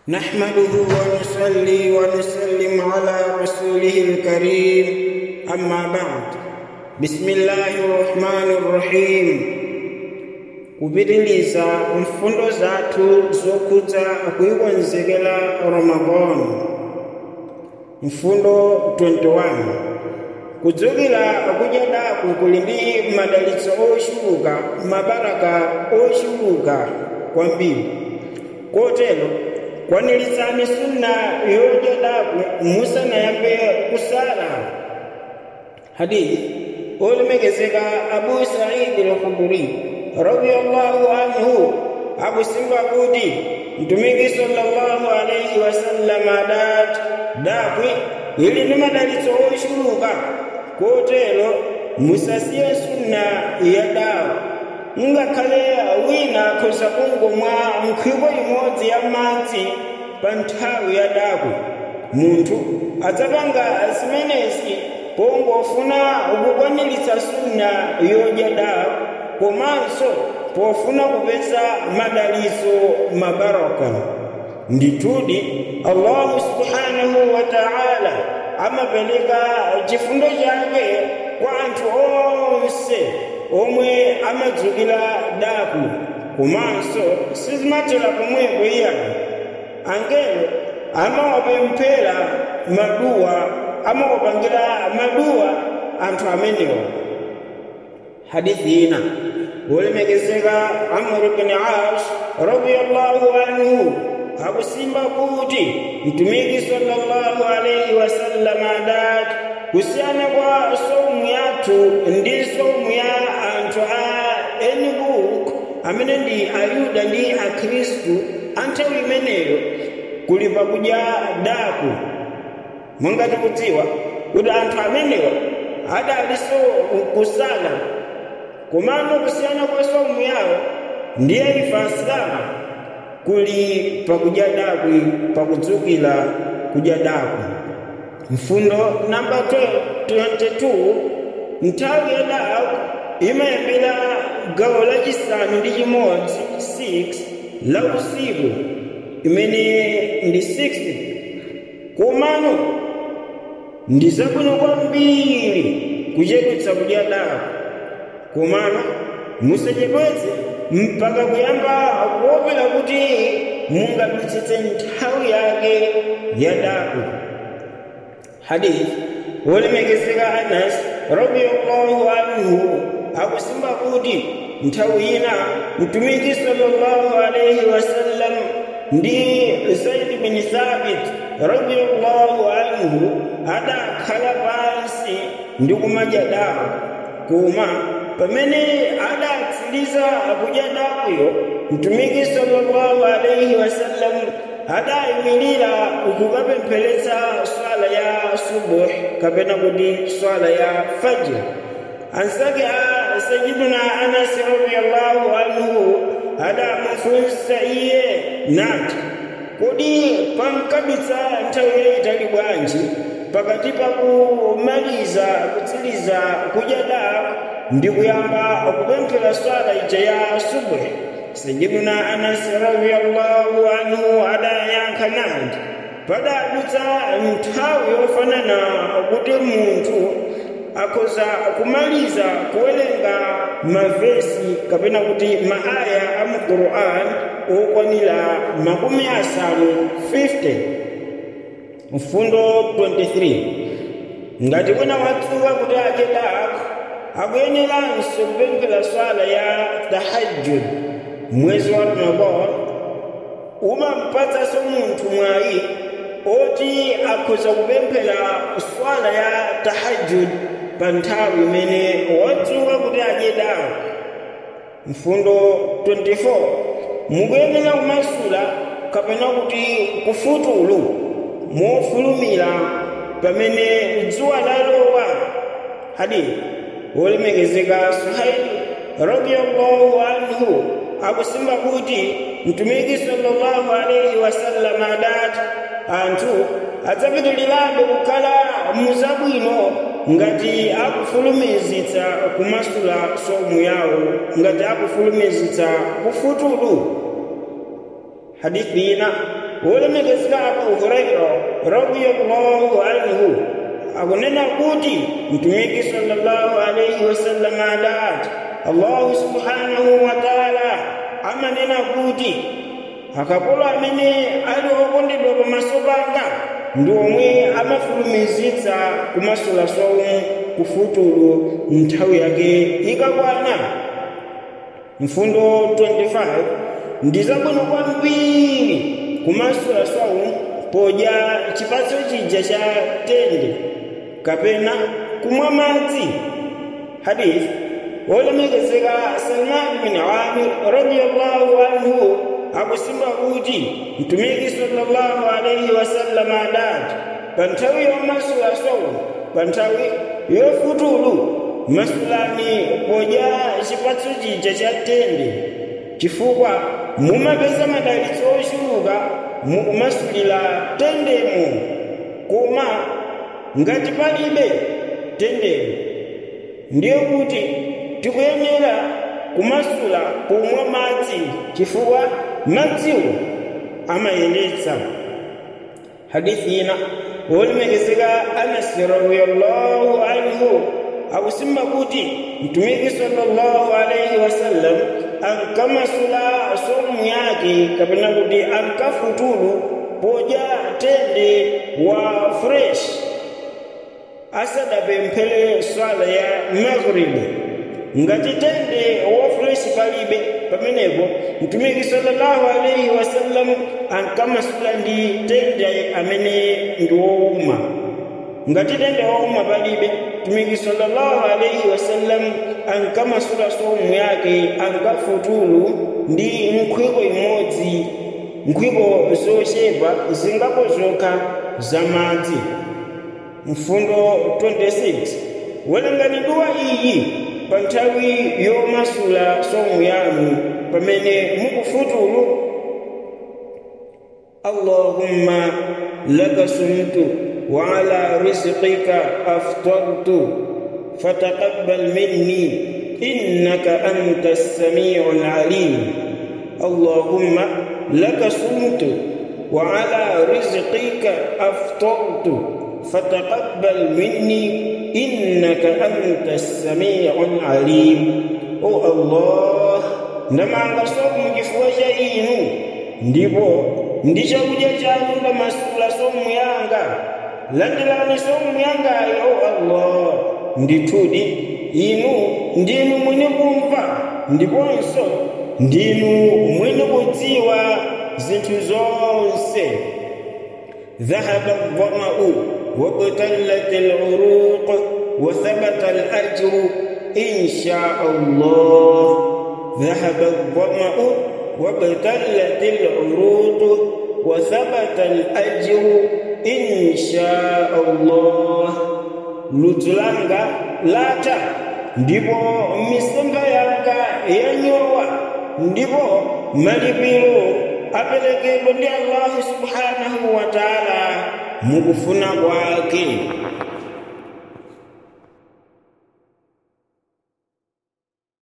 نحمده ونصلي ونسلم على رسوله الكريم أما بعد بسم الله الرحمن الرحيم kupitiliza mfundo zathu zokhudza kuyikonzekera ramadan mfundo 21 kudzukira kudyadaku kuli ndi madalitso ochuluka mabaraka ochuluka kwambiri kotero kwaniritsani sunna yodyadaku musanayambe kusala hadithi olemekezeka abu saidi al-khudri radiyallahu anhu akusimba kuti mtumiki sallallahu alayhi wasallam adati dakwi ili ndi madalitso ochuluka kotero musasiye sunna ya dawa ngakhale wina akhoza kungomwa nkhwiko imodzi ya madzi pa nthawi ya dakwi munthu adzapanga zimenezi pongofuna kukwaniritsa sunna yodya dawa komanso pofuna kupeza madalitso mabaraka ndithudi allahu subhanahu wa ta'ala amapereka chifundo chake kwa anthu onse omwe amadzukira daku komanso sizimathera pomwepo iyani angelo amawapemphera maduwa amawapangira maduwa anthu amenewa hadithi ina wolemekezeka amr ibn as radiyallahu anhu akusimba kuti mtumiki sallallahu alayhi wasallam adati kusiyana kwa somu yathu ndi somu ya anthu a eni book amene ndi ayuda ndi akhristu anthawi imeneyo kuli pakudya daku mungati kudziwa kuti anthu amenewa adaliso kusala komano kusiyana kwa somu yawo ndiye ife asilamu kuli pakudya dakwi pakudzukira kudya dakwi mfundo namba 22 nthawi ya daku imayambira gawo lachisanu ndi chimodzi 6 la usiku imene ndi 6 komano ndi zabwino kwambiri kuchedwetsa kudya daku komano musachedwetse mpaka kuyamba kuopera kuti mungadutsitse nthawi yake ya daku hadithi wolemekezeka anas radiyallahu anhu akusimba kuti nthawi ina mtumiki sallallahu alayhi wasallam ndi zaid bin thabit radiyallahu anhu adakhala pansi ndi kumadya daku koma pamene adatsiriza kudya dakuyo mtumiki sallallahu alayhi wasallam adayimirira kukapempheretsa swala ya subuh kapena kuti swala ya fajr ansake a sayiduna anas radiyallahu anhu adamufunsa iye nati kodi pankabitsa nthawi yayitali bwanji pakati pa kumaliza kutsiriza kudya daku ndi kuyamba kupemphera swala ija ya subuh sayiduna anas radiyallahu anhu adayankha nati padadutsa nthawi yofanana kuti munthu akhoza kumaliza kuwerenga mavesi kapena kuti maaya a mu quran okwanira makumi asanu 50 mfundo 23 ngati wina watsuka kuti adye daku akuyeneranso kupemphera swala ya tahajjud mwezi wa ramadan umampatsanso munthu mwayi oti akhoza kupemphera swala ya tahajjud pa nthawi imene wadzuka kuti adye daku mfundo 24 mukuyenera kumasula kapena kuti kufutulu mofulumira pamene dzuwa lalowa hadithi wolemekezeka suhaili radiyallahu anhu akusimba kuti mtumiki sallallahu alayhi wasallam adati anthu adzapitilirabe kukhala muzabwino ngati akufulumizitsa kumasula somu yawo ngati akufulumizitsa kufutulu hadithi ina wolemekezeka abu huraira radiyallahu anhu akunena kuti mtumiki sallallahu alaihi wasallam adati allahu subhanahu wa taala amanena kuti akapolo amene ali okondedwa pamaso panga ndi omwe amafulumizitsa kumasula somu kufutulu nthawi yake ikakwana mfundo 25 ndi zabwino kwambiri kumasula somu podya chipatso chija cha tende kapena kumwa madzi hadith wolemekezeka salman bin amir radiyallahu anhu akusimba kuti mtumiki sallallahu alaihi wasallam adati pa nthawi yomasula somu pa nthawi yofutulu masulani podya chipatso chija cha tende chifukwa mumapeza madalitso ochuluka mukumasulira tendemo koma ngati palibe tendemo ndiye kuti tikuyenera kumasula kumwa madzi chifukwa madziwo amayeretsa hadithi ina wolemekezeka anasi radiyallahu anhu akusimba kuti mtumiki sallallahu alaihi wasallam ankamasula somu yake kapena kuti ankafutulu podya tende wa fresh asadapemphele swala ya maghribi ngati tende wa fresh palibe pamenepo mtumiki sallallahu alaihi wasallam ankamasula ndi tende amene ndi wowuma ngati tende wowuma palibe mtumiki sallallahu alaihi wasallam ankamasula somu yake ankafutulu ndi nkhwiko imodzi nkhwiko zochepa zingapo zokha zamadzi mfundo 26 welengani duwa iyi pa nthawi yomasula somu yanu pamene mukufutulu allahumma laka sumtu wa ala rizqika aftartu fataqabbal minni innaka anta as-sami'u al-alim allahumma laka sumtu wa ala rizqika aftartu فتقبل مني إنك أنت السميع العليم أو الله ndamanga somu chifukwa cha inu ndipo ndi chakudya chanu ndamasula somu yanga landirani somu yangayo o allah ndithudi inu ndinu mwini kumva ndiponso ndinu mwini kudziwa zinthu zonse ذهب الظمأ وابتلت العروق وثبت الأجر إن شاء الله ذهب الظمأ وابتلت العروق وثبت الأجر إن شاء الله لتلانغا لاتا ndipo misonga yanga yanyowa ndipo malipiro apelekedwa ndi allahu subhanahu wa taala mukufuna kwake